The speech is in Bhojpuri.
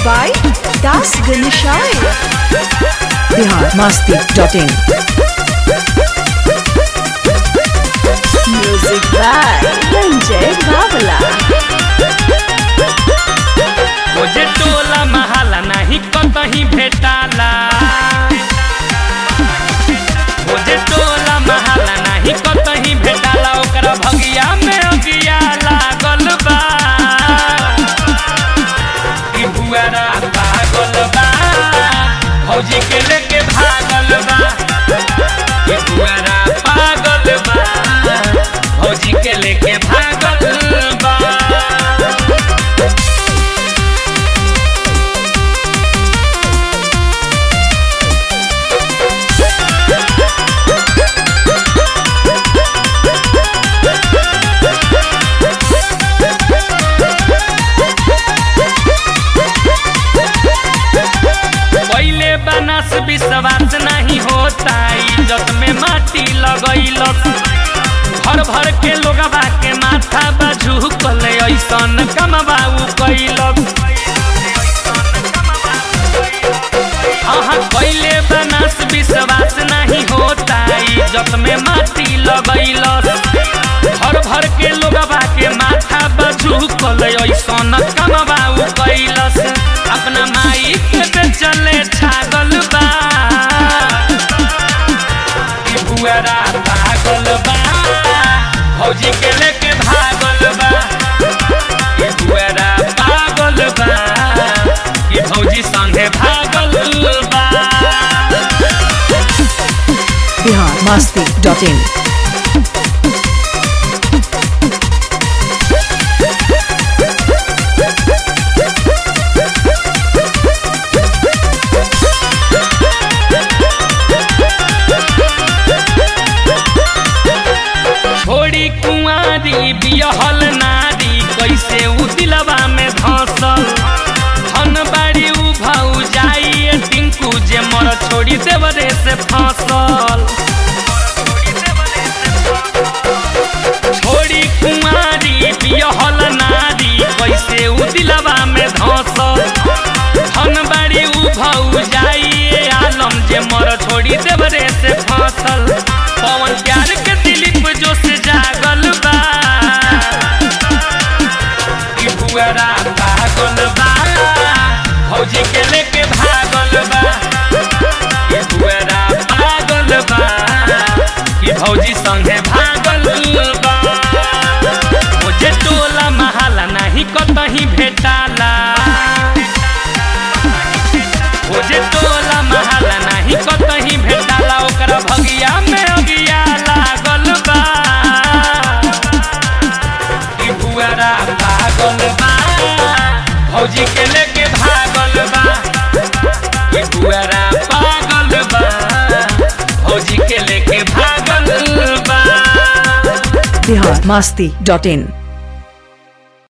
by Das Ganeshai. Bihar Masti dot in Music by Ranjay Babala. मुझे टोला महाला नहीं कतही भेटाला मुझे टोला महाला नहीं कतही भेटाला ओकरा भगिया में अगिया लागल बा ई बुआरा पागल बा फौजी के लेके भागल बा ई बुआरा पागल बा फौजी के लेके भागल बा पहले बनस विश्वास नहीं होता इज्जत में माटी लगैलस भर भर के लोगवा के माथा बाजू कले ऐसन कमबाऊ कैलस हाँ पहले बनस विश्वास नहीं होता इज्जत में माटी लगैलस भर भर के लोगवा के माथा बाजू कले ऐसन कमबाऊ कैलस अपना माई के चले छागल बा ई बुआरा पागल बा फौजी के लेके भागल बा ई बुआरा पागल बा ई फौजी संगे भागल बा बिहार मस्ती डॉट इन छोड़ी कुंवारी बियहल नारी कैसे उ दिलवा में धसल धन बाड़ी उ भाऊ जाइए टिंकू जे मर छोड़ी देवरे से फसल छोड़ी कुंवारी बियहल नारी कैसे उ दिलवा में धसल धन बाड़ी उ भाऊ जाइए आलम जे मर छोड़ी देवरे से फसल पवन प्यार के दिलीप जो से जागल बा ई बुआरा पागल बा फौजी के लेके भागल बा ई बुआरा पागल बा ई फौजी संगे भागल बा मुझे टोला महाला नहीं कतही भेटाला मुझे टोला महाला नहीं कतही भेटाला ओकरा भगिया में अगिया लागल बा ई बुआरा पागल बा फौजी के लेके भागल बा ई बुआरा पागल बा फौजी के लेके भागल बा बिहार मस्ती डॉट इन